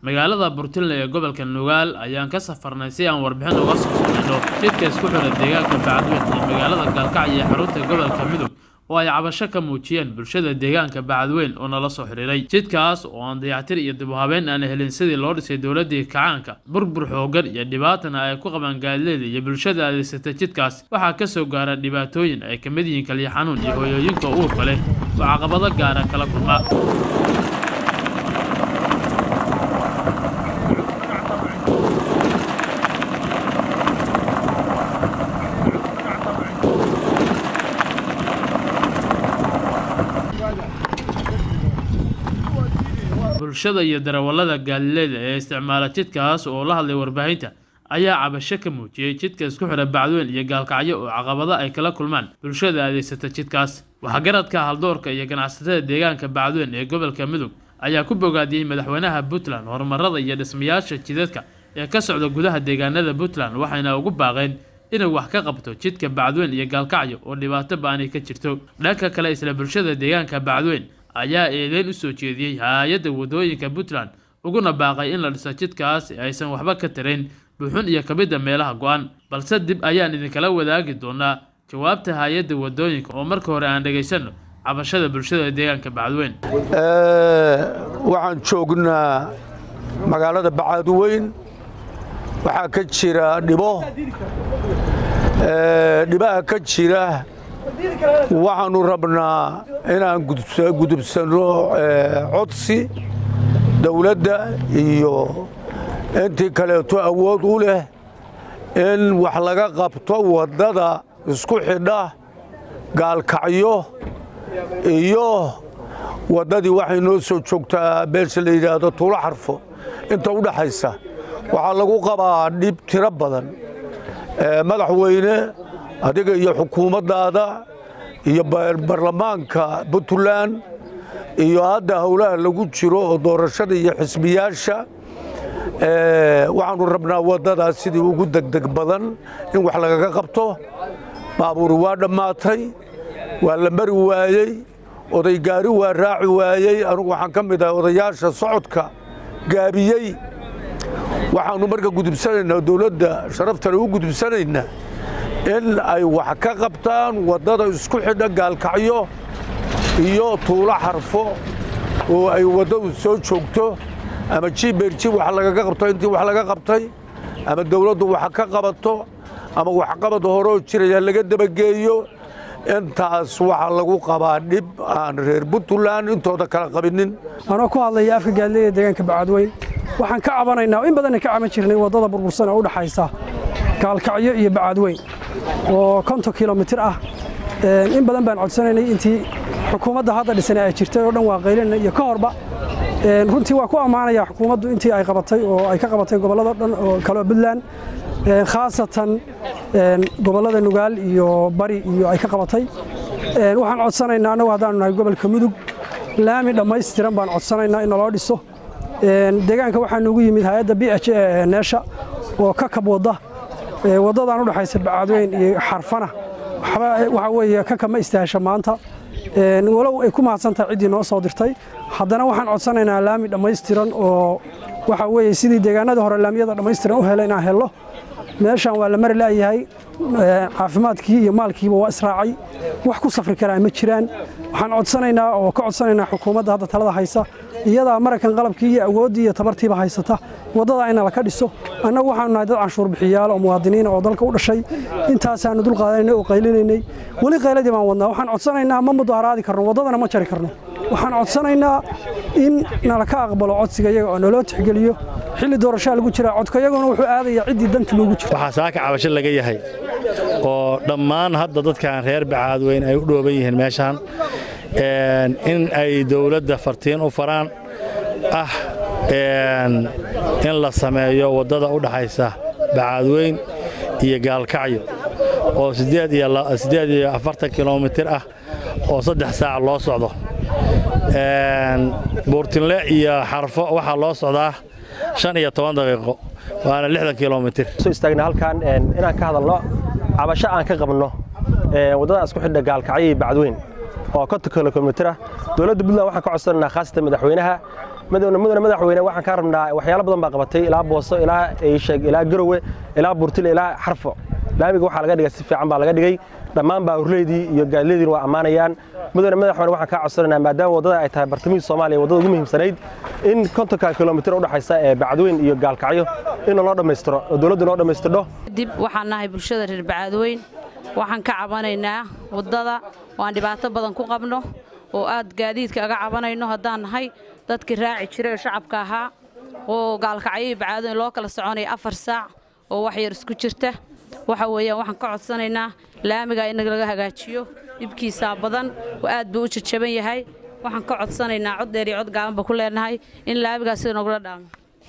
magaalada burtinle ee gobolka nugaal ayaan ka safarnay si aan warbixin uga soo samayno jidka isku xidha deegaanka bacadweyn iyo magaalada gaalkacyo ee xarunta gobolka midog oo ay cabasho ka muujiyeen bulshada deegaanka bacadweyn oo nala soo xidhiiray jidkaas oo aan dayactir iyo dib u habeyn aan helin sidii loo dhisay dowladii kacaanka burbur xoogan iyo dhibaatana ay ku qabaan gaadileeda iyo bulshada adeegsata jidkaas waxaa ka soo gaara dhibaatooyin ay ka mid yihiin kaliya xanuun iyo hooyooyinka uurka leh oo caqabado gaara kala kulma bulshada iyo darawallada gaalileeda ee isticmaala jidkaas oo la hadlay warbaahinta ayaa cabasho ka muujiyey jidka isku xidha bacdweyn iyo gaalkacyo oo caqabado ay kala kulmaan bulshada adeegsata jidkaas waxgaradka haldoorka iyo ganacsatada deegaanka bacdweyn ee gobolka midog ayaa ku bogaadiyey madaxweynaha puntland horumarada iyo dhismayaasha jidadka ee ka socda gudaha deegaanada puntland waxayna ugu baaqeen inay wax ka qabto jidka bacdweyn iyo gaalkacyo oo dhibaato ba-ani ka jirto dhanka kale isla bulshada deegaanka bacdweyn ayaa eedeyn u soo jeediyey hay-adda wadooyinka puntland uguna baaqay in la dhiso jidkaas aysan waxba ka tarayn buuxun iyo kamidda meelaha go-an balse dib ayaan idinkala wadaagi doonaa jawaabta hay-adda wadooyinka oo marka hore aan dhegaysanno cabashada bulshada deegaanka bacadweyn waxaan joognaa magaalada bacadweyn waxaa ka jira dhibo dhibaha ka jira waxaanu rabnaa inaan gudubsanno codsi dowladda iyo intii kaleeto awood u leh in wax laga qabto waddada isku xidha gaalkacyo iyo waddadii waxay noo soo joogtaa beesha la yidhaahdo tuulo xarfo inta u dhaxaysa waxaa lagu qabaa dhib tiro badan madaxweyne adiga iyo xukuumaddaada iyo baarlamaanka puntland iyo hadda howlaha lagu jiro oo doorashada iyo xisbiyaasha waxaanu rabnaa waddadaas sidii ugu degdeg badan in wax lagaga qabto baabuuri waa dhammaatay waa la mari waayey oday gaari waa raaci waayey anugu waxaan ka mid ahay odayaasha socodka gaabiyey waxaannu marka gudubsanaynaa dowladda sharaftale u gudubsanaynaa in ay wax ka qabtaan waddada isku xidha gaalkacyo iyo tuulo xarfo oo ay waddadu soo joogto ama jiberji wax lagaga qabto intii wax laga qabtay ama dowladdu wax ka qabato ama waxqabad horeo jiraya laga dabageeyo intaas waxaa lagu qabaa dhib aan reer puntland intooda kala qabinin anoo ku hadlaya afka gaadileyda deegaanka bacadweyn waxaan ka cabanaynaa in badanna ka caban jirnay waddada burbursan oo u dhaxaysa gaalkacyo iyo bacadweyn oo konton kilomitir ah in badan baan codsanaynay intii xukuumadda hadda dhisan ay jirtay oo dhan waa qaylinay iyo ka horba runtii waa ku ammaanaya xukuumaddu intii ay qabatay oo ay ka qabatay gobollada dhan oo kale puntland khaasatan gobollada nugaal iyo bari iyo ay ka qabatay waxaan codsanaynaa annagu haddaanu nahay gobolka mudug laami dhammaystiran baan codsanaynaa in naloo dhiso deegaanka waxaa nugu yimid hay-adda b h e neesha oo ka kab wadda waddadan u dhexaysa bacadweyn iyo xarfana waxaa weeye ka kama istaahasha maanta walow ay ku mahadsantahay ciddii noo soo dirtay haddana waxaan codsanaynaa laami dhammaystiran oo waxa weeye sidii deegaanadii hore laamiyada dhammaystiran u helay inaan hello meeshaan waa la mari la'yahay caafimaadkii iyo maalkiiba waa israacay wax ku safri karaa ma jiraan waxaan codsanaynaa oo ka codsanaynaa xukuumadda hadda talada haysa iyadaa marakan qalabkii iyo awooddii iyo tabartiiba haysata waddadaa ina laka dhiso annagu waxaanu nahay dad canshuur bixiyaal oo muwaadiniina oo dalka u dhashay intaasaanu dul qaadanaynay oo qaylinaynay weli qayladii baan wadnaa waxaan codsanaynaa ma mudaharaadi karno waddadana ma jari karno waxaan codsanaynaa in nalaka aqbalo codsiga iyaga oo naloo tixgeliyo xilli doorashaa lagu jiraa codka iyaguna wuxuu aadayaa ciddii danta loogu jiro waxaa saaka cabasho laga yahay oo dhammaan hadda dadkan reer bacaadweyn ay u dhooban yihiin meeshaan in ay dawladda fartiin u faraan ah in la sameeyo waddada u dhaxaysa bacaadweyn iyo gaalkacyo oo siddeed iyo afartan kilomitir ah oo saddex saac loo socdo buurtinle iyo xarfo waxaa loo socdaa shan iyo toban daqiiqo waana lixdan kilomitir soo istaagna halkan inaan ka hadalno cabasho aan ka qabno waddada isku xidha gaalkacyo iyo bacdweyn oo konton kilomitir ah dowladda puntland waxaan ka codsanaynaa khaasatan madaxweynaha mudane madaxweyne waxaan kaa rabnaa waxyaalo badan baa qabatay ilaa booso ilaa eysheeg ilaa garowe ilaa burtile ilaa xarfo laamiga waxaa laga dhigay si fiican baa laga dhigay dhammaan baaruleydii iyo gaadileediina waa ammaanayaan mudane madaxweyne waxaan kaa codsanaynaa maadaama waddada ay tahay bartamihii soomaaliya waddada ugu muhiimsanayd in kontonka kilomitir u dhexaysa ee bacadweyn iyo gaalkacyo in loo dhammaystiro oo dowladdu noo dhammaystirho dib waxaan nahay bulshada reer bacadweyn waxaan ka cabanaynaa waddada waan dhibaato badan ku qabno oo aad gaadiidka aga cabanayno haddaan nahay dadkii raaci jiray oo shacabka ahaa oo gaalkacyay bacaadoyn loo kala soconaya afar saac oo wax yar isku jirta waxa weeyaan waxaan ka codsanaynaa laamiga in laga hagaajiyo dhibkiisaa badan oo aad buu u jajaban yahay waxaan ka codsanaynaa cod dheer iyo cod gaabanba ku leenahay in laamigaas sida nogula dhaamo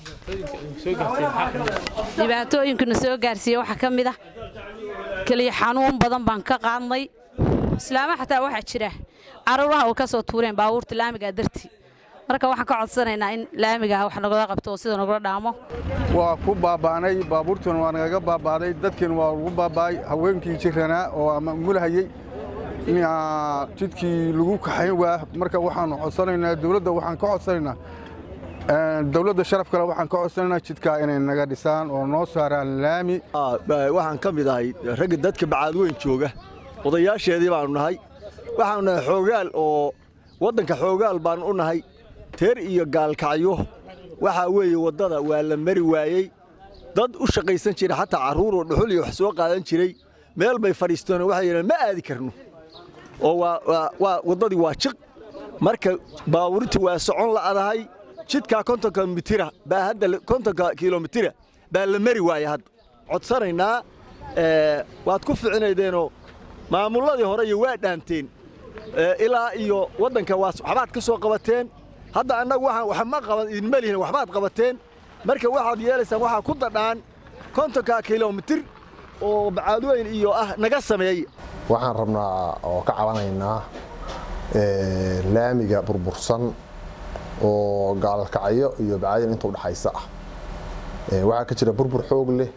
dhibaatooyinkuna soo gaarsiiya waxaa ka mid ah keliya xanuun badan baan ka qaadnay islaama xataa waxaa jira caruuraha oo ka soo tuureen baabuurta laamigaa dartii marka waxaan ka codsanaynaa in laamiga wax nagala qabto oo sida nagula dhaamo waa ku baaba'nay baabuurtuna waa nagaga baaba'day dadkiina waa lagu baaba'ay haweenkii jiranaa oo ama mulhayey jidkii lagu kaxayn waa marka waxaanu codsanaynaa dowladda waxaan ka codsanaynaa dowladda sharaf kale waxaan ka codsanaynaa jidkaa inay naga dhisaan oo noo saaraan laami waxaan ka mid ahay ragga dadka bacaadweyn jooga odayaasheedii baanu nahay waxaanu nahay xoogaal oo waddanka xoogaal baanu u nahay teer iyo gaalkacyo waxaa weeye waddada waa la mari waayey dad u shaqaysan jira xataa carruur oo dhuxul iyo wax soo qaadan jiray meel bay fadhiisteen waxay yidhaheen ma aadi karno oo waa waddadii waa jiq marka baabuurtii waa socon la'adahay jidkaa kontonka mitira baa hadda kontonka kilomitira baa la mari waaya hadda codsanaynaa waad ku ficinaydeenoo maamulladii hore iyo waa dhaanteen ilaa iyo waddanka waxbaad ka soo qabateen hadda annagu waxaan waxma qaban idinma lihin waxbaad qabateen marka waxaad yeelaysaan waxaa ku dadhaan kontonka kilomitir oo bacaadweyn iyo ah naga sameey waxaan rabnaa oo ka cabanaynaa laamiga burbursan oo gaalkacyo iyo bacaadweyn inta udhexaysa ah waxaa ka jira burbur xoog leh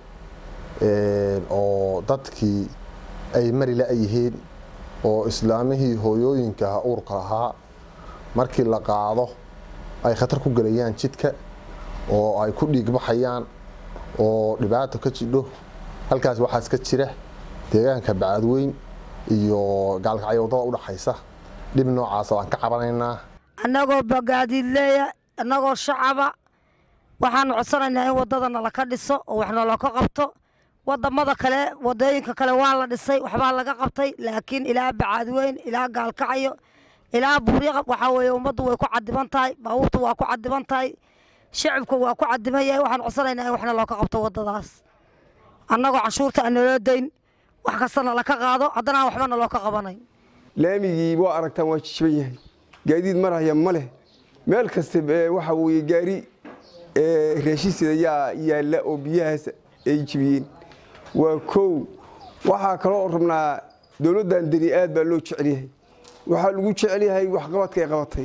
oo dadkii ay mari la'yihiin oo islaamihii hooyooyinka uurka lahaa markii la qaado ay khatar ku gelayaan jidka oo ay ku dhiigbaxayaan oo dhibaato ka jidho halkaas waxaas ka jira deegaanka bacadweyn iyo gaalkacyo waddada udhaxaysa dhib noocaasa waan ka cabanaynaa annagoo bagaadiidleeya annagoo shacaba waxaanu codsanaynaa in waddada nalaka dhiso oo wax nalaka qabto wadamada kale wadooyinka kale waa la dhisay waxbaa laga qabtay laakiin ilaa bacaadweyn ilaa gaalkacyo ilaa buuriqa waxaa weeye ummaddu way ku cadiban tahay baabuurtu waa ku cadiban tahay shacibku waa ku cadiban yahay waxaan codsanaynaa in waxna looka qabto waddadaas annagoo canshuurta aan naloo dayn wax kastana laka qaado haddana aan waxbana looka qabanayn laamigii waa aragtaan waa jijiban yahay gaadiid maraya ma leh meel kasta waxa weeye gaari raashinsida yaa yaalla oo biyahaas ay jibiyeen waa kow waxaa kaloo rabnaa dowladdan deni aad baa loo jecel yahay waxaa lagu jecel yahay waxqabadka ay qabatay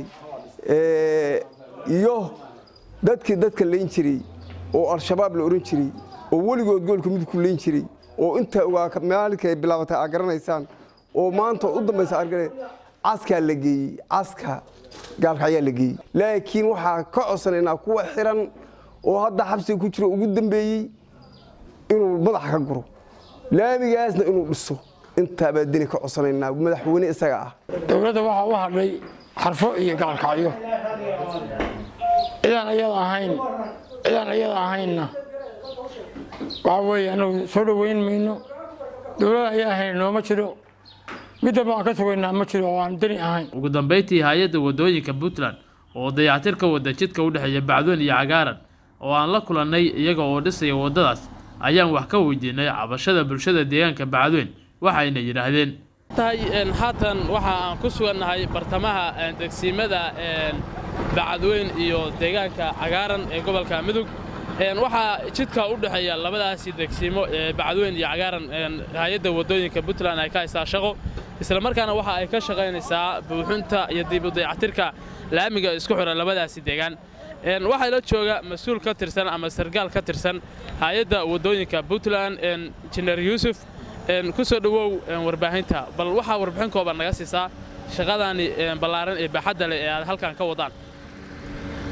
iyo dadkii dadka layn jiray oo al-shabaab la ohan jiray oo weligood goolka midku layn jiray oo inta maalinka ay bilaabatay aa garanaysaan oo maanta u dambaysa argane caskaa la geeyey caska gaalkacyaa la geeyey laakiin waxaa ka codsanaynaa kuwa xiran oo hadda xabsiga ku jiro ugu dambeeyey inuu madaxa ka guro laamigaasna inuu dhiso intaabaa deni ka codsanaynaa madaxweyne isaga ah dowladda waxaa u hadhay xarfo iyo gaalkacyo cidaan ayada ahayn cidaan ayada ahaynna waxaa weeye annagu soo dhoweyn mayno dowladda ayaa ahayn nooma jiro midaba aan ka sugaynaa ma jiro oo aan deni ahayn ugu dambayntii hay-adda waddooyinka puntland oo dayactir ka wada jidka u dhexeeya bacdoon iyo cagaaran oo aan la kulannay iyaga oo dhisaya waddadaas ayaan wax ka weydiinay cabashada bulshada deegaanka bacdoyn waxayna yidhaahdeen haatan waxa aan ku sugannahay bartamaha degsiimada bacadweyn iyo deegaanka cagaaran ee gobolka mudug waxaa jidka u dhexeeya labadaasi degsiimo ee bacadweyn iyo cagaaran hay-adda waddooyinka puntland ay ka haystaa shaqo isla markaana waxa ay ka shaqaynaysaa buuxinta iyo dib u dayactirka laamiga isku xidha labadaasi deegaan waxaa la jooga mas-uul ka tirsan ama sargaal ka tirsan hay-adda waddooyinka puntland injineer yuusuf ku soo dhowow warbaahinta bal waxaa warbixin kooban naga siisaa shaqadaani ballaaran ee baaxadda leh ee aad halkan ka wadaan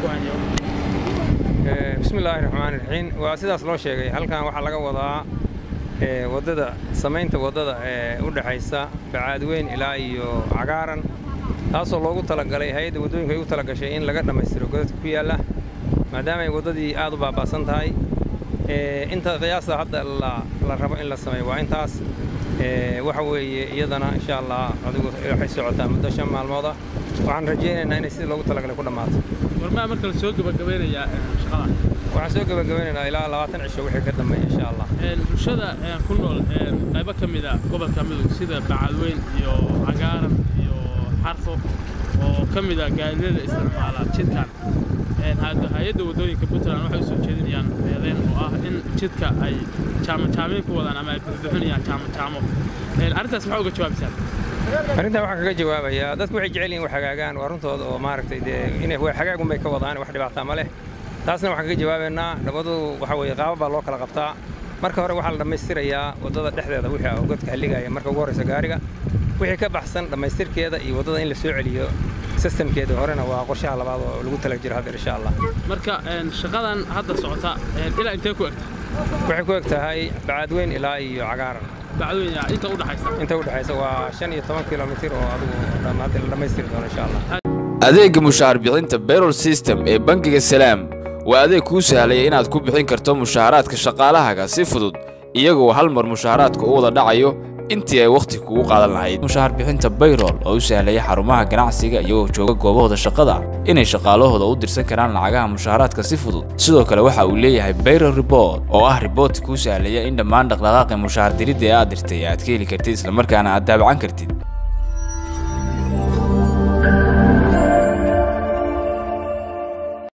ku hanya bismillaahi raxmaani raxiim waa sidaas loo sheegay halkan waxaa laga wadaa waddada samaynta waddada ee u dhexaysa bacaadweyn ilaa iyo cagaaran taasoo loogu talagalay hay-adda waddooyinka ay u talagashay in laga dhammaystiro godadka ku yaalla maadaama ay waddadii aad u baaba'san tahay inta qiyaasta hadda la rabo in la sameeyo waa intaas waxa weeye iyadana insha allah adigu waxay socotaa muddo shan maalmooda waxaan rajaynaynaa inay sidii loogu talagalay ku dhammaato warmaa marka la soo gebagabeynayaa shaqada waxaan soo gebagabeynaynaa ilaa labaatan cisho wixii ka dambeeya insha allah bulshada ku nool qaybo ka mid a gobolka midug sida bacadweyn iyo cagaaran iyo xarfo oo ka mid a gaadiidada isticmaala jidkan hay-adda waddooyinka puntland waxay u soo jeedinayaan eedeyn oo ah in jidka ay jaamajaamayn ku wadaan ama ay bixbixinayaan jaamajaamo arrintaas maxaa uga jawaabaysaa arrintan waxaan kaga jawaabayaa dadku waxay jecel yihin wax hagaagaan waa runtooda oo maaragtay dee inay wax hagaagun bay ka wadaan wax dhibaataa ma leh taasna waxaan kaga jawaabaynaa dhabadu waxa weeye qaaba baa loo kala qabtaa marka hore waxaa la dhammaystirayaa waddada dhexdeeda wixii oo godka halligaya marka ugu horraysa gaariga wixii ka baxsan dhammaystirkeeda iyo waddada in la soo celiyo sistamkeeda horena waa qorshaha labaad oo lagu tala jiro hadda insha allah marka shaqadan hadda socota ilaa intee ku egta waxay ku eg tahay bacaadweyn ilaa iyo cagaaran bacdweyn inta u dhaxaysa inta u dhaxaysa waa shan iyo toban kilomitir oo adigu hadda la dhammaystiri doono insha allah adeegga mushaar bixinta bayrol system ee bangiga salaam waa adeeg kuu sahlaya inaad ku bixin karto mushaaraadka shaqaalahaaga si fudud iyagoo hal mar mushaaraadka u wada dhacayo intii ay wakhti kugu qaadan lahayd mushaar bixinta bayrol oo u sahlaya xarumaha ganacsiga iyagoo jooga goobahooda shaqada inay shaqaalahooda u dirsan karaan lacagaha mushaaraadka si fudud sidoo kale waxa uu leeyahay bayrol report oo ah riboortka kuu sahlaya in dhammaan dhaqdhaqaaqi mushaar diridda ee aad dirtay aad ka heli kartid islamarkaana aad daabacan kartid